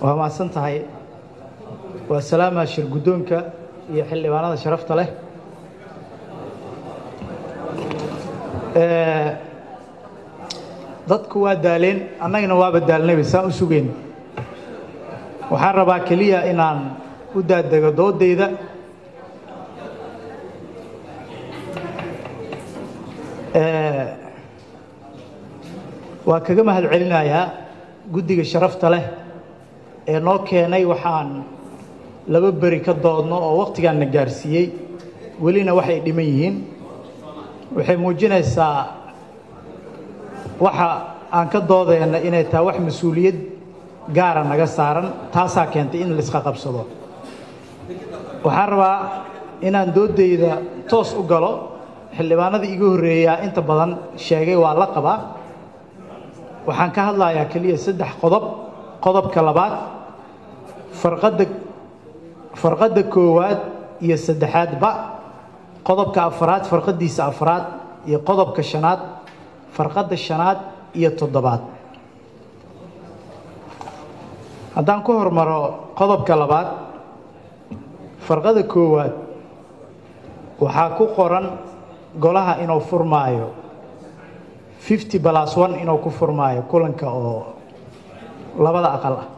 waa mahadsan tahay waa salaama shir guddoonka iyo xildhibaanada sharafta leh dadku waa daaleen annagana waaba daalnayba saan u sugeyn waxaan rabaa keliya inaan u daadego doodayda waa kaga mahad celinayaa guddiga sharafta leh ee noo keenay waxaan laba beri ka doodno oo wakhtigaan na gaarsiiyey welina waxay dhiman yihiin waxay muujinaysaa waxa aan ka doodayna inay tahay wax mas-uuliyad gaara naga saaran taasaa keentay in laiska qabsado waxaan rabaa inaan doodayda toos u galo xildhibaanada iga horreeyaa inta badan sheegay waa la qabaa waxaan ka hadlayaa keliya saddex qodob qodobka labaad farqadda farqadda koowaad iyo saddexaadba qodobka afaraad farqaddiisa afaraad iyo qodobka shanaad farqadda shanaad iyo toddobaad haddaan ku hormaro qodobka labaad farqada koowaad waxaa ku qoran golaha inuu furmaayo fifty balas one inuu ku furmaayo kulanka oo labada aqal ah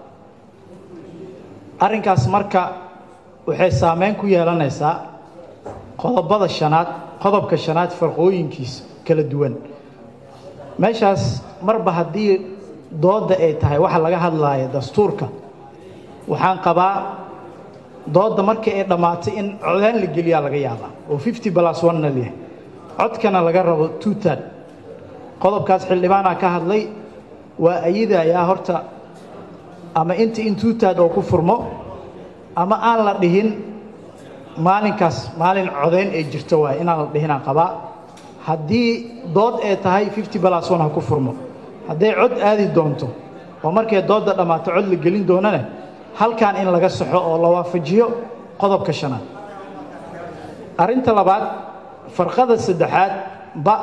arrinkaas marka waxay saameyn ku yeelanaysaa qodobada shanaad qodobka shanaad farqooyinkiisa kala duwan meeshaas marba haddii doodda ay tahay waxa laga hadlaayo dastuurka waxaan qabaa doodda markii ay dhammaatay in codaan la geliyaa laga yaabaa oo fifty balas one-na leeyahay codkana laga rabo two tad qodobkaas xildhibaanaa ka hadlay waa ayidayaa horta ama inta in two tad oo ku furmo ama aan la dhihin maalinkaas maalin codayn ay jirto waay inaan la dhihinaan qabaa haddii dood ay tahay fifty balas one ha ku furmo hadday cod aadi doonto oo markay doodda dhammaato cod la gelin doonane halkan in laga saxo oo la waafajiyo qodobka shanaad arrinta labaad farqada saddexaad ba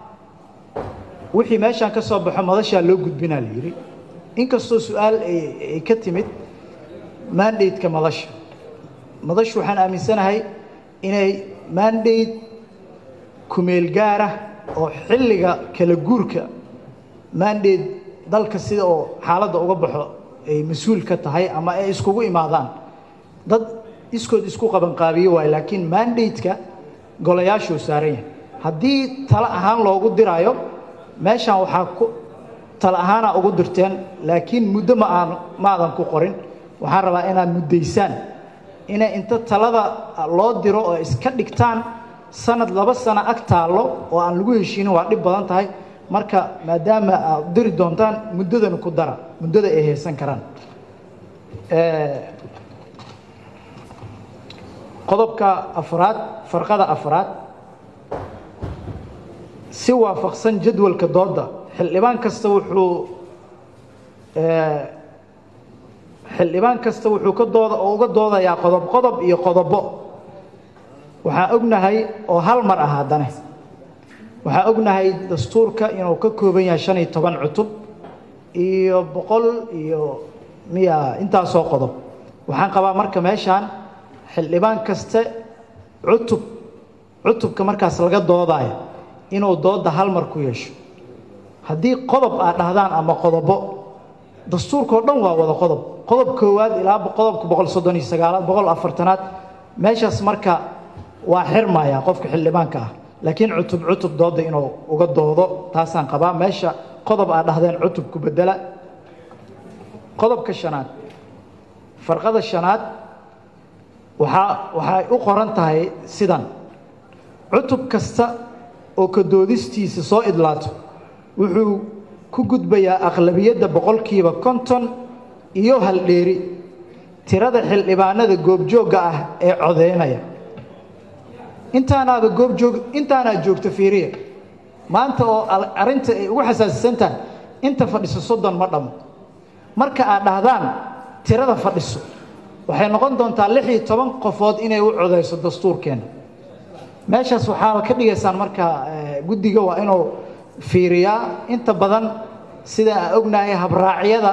wixii meeshaan ka soo baxo madashaa loo gudbinaa la yidhi inkastoo su-aal ay ka timid mandate-ka madasha madashu waxaan aaminsanahay inay mandate kumeel gaarah oo xilliga kala guurka mandate dalka sida oo xaaladda uga baxo ay mas-uul ka tahay ama ay iskugu imaadaan dad iskood isku qabanqaabiye waayo laakiin mandate-ka golayaashuu saaran yahay haddii talo ahaan loogu diraayo meeshaan waxaa ku talo ahaanaa ugu dirteen laakiin muddo ma aan ma aadan ku qorin waxaan rabaa inaad muddaysaan inay inta talada loo diro oo iska dhigtaan sanad laba sano ag taallo oo aan lagu heshiinin waa dhib badan tahay marka maadaama aad diri doontaan muddadana ku dara muddada ay haysan karaan qodobka afraad farqada afraad si waafaqsan jadwalka doodda xildhibaan kasta wuxuu xildhibaan kasta wuxuu ka dooda oo uga doodayaa qodob qodob iyo qodobo waxaan ognahay oo hal mar ah haddane waxaan ognahay dastuurka inuu ka kooban yahay shan iyo toban cutub iyo boqol iyo miya intaasoo qodob waxaan qabaa marka meeshaan xildhibaan kaste cutub cutubka markaas laga doodaayo inuu doodda hal mar ku yeesho haddii qodob aad dhahdaan ama qodobo dastuurkao dhan waa wada qodob qodob koowaad ilaa qodobka boqol soddon iyo sagaalaad boqol afartanaad meeshaas marka waa xirmaya qofka xildhibaanka ah laakiin cutub cutub doodda inuu uga doodo taasaan qabaa meesha qodob aad dhahdeen cutubku bedela qodobka shanaad farqada shanaad waxaa waxay u qoran tahay sidan cutub kasta oo ka doodistiisa soo idlaato wuxuu ku gudbayaa aqlabiyadda boqolkiiba konton iyo haldheeri tirada xildhibaanada goobjoogga ah ee codeynaya intaanaaba goobjoog intaanaa joogta fiiriya maanta oo arrinta ay ugu xasaasisantahay inta fadhiso soddon ma dhammo marka aad dhahdaan tirada fadhiso waxay noqon doontaa lix iyo toban qofood inay u codayso dastuurkeenna meeshaas waxaaba ka dhigaysaan marka guddiga waa inuu fiiriyaa inta badan sida aan ognahay habraacyada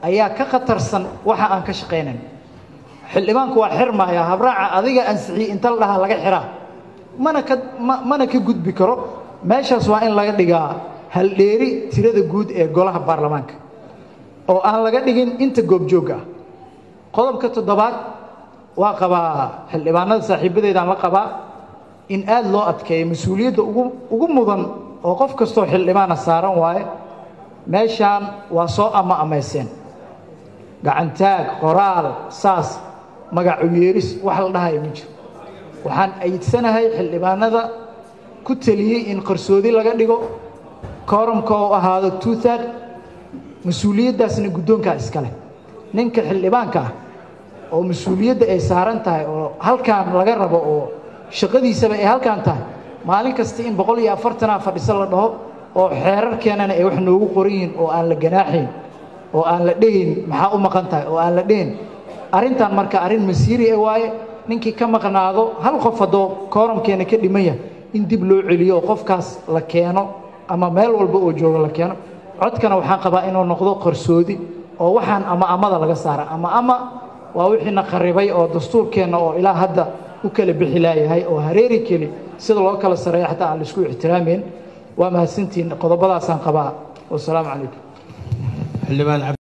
ayaa ka khatarsan waxa aan ka shaqaynayn xildhibaanku waa xirmaya habraaca adiga ansixiyey inta la dhahaa laga xiraa mana ka mana ka gudbi karo meeshaas waa in laga dhigaa haldheeri tirada guud ee golaha baarlamaanka oo aan laga dhigin inta goobjoogga ah qodobka toddobaad waa qabaa xildhibaanada saaxiibadeedaan la qabaa in aada loo adkeeyo mas-uuliyadda ugu ugu mudan oo qof kastoo xildhibaana saaran waaye meeshaan waa soo ama amayseen gacantaag qoraal saas magacu yeeris wax la dhahayo ma jiro waxaan ayidsanahay xildhibaanada ku teliyey in qarsoodi laga dhigo koorumka oo ahaado tuuthad mas-uuliyaddaasna guddoonkaa iska leh ninka xildhibaanka ah oo mas-uuliyadda ay saaran tahay oo halkaan laga rabo oo shaqadiisaba ay halkaan tahay maalin kasta in boqol iyo afartanaa fadhiso la dhaho oo xeerarkeenana ay wax noogu qoran yihiin oo aan la ganaaxayn oo aan la dhehayn maxaa u maqan tahay oo aan la dhehayn arrintan marka arrin masiiri e waaye ninkii ka maqnaado hal qof haddoo koorumkeena ka dhiman yahay in dib loo celiyo oo qofkaas la keeno ama meel walba oo joogo la keeno codkana waxaan qabaa inuu noqdo qarsoodi oo waxaan ama amada laga saara ama ama waa wixiina qaribay oo dastuurkeenna oo ilaa hadda u kala bixi laayahay oo hareeri keli sida loo kala sareeya xataa aan laisku ixtiraamayn waa mahadsantihiin qodobadaasaan qabaa wasalaamu calaykum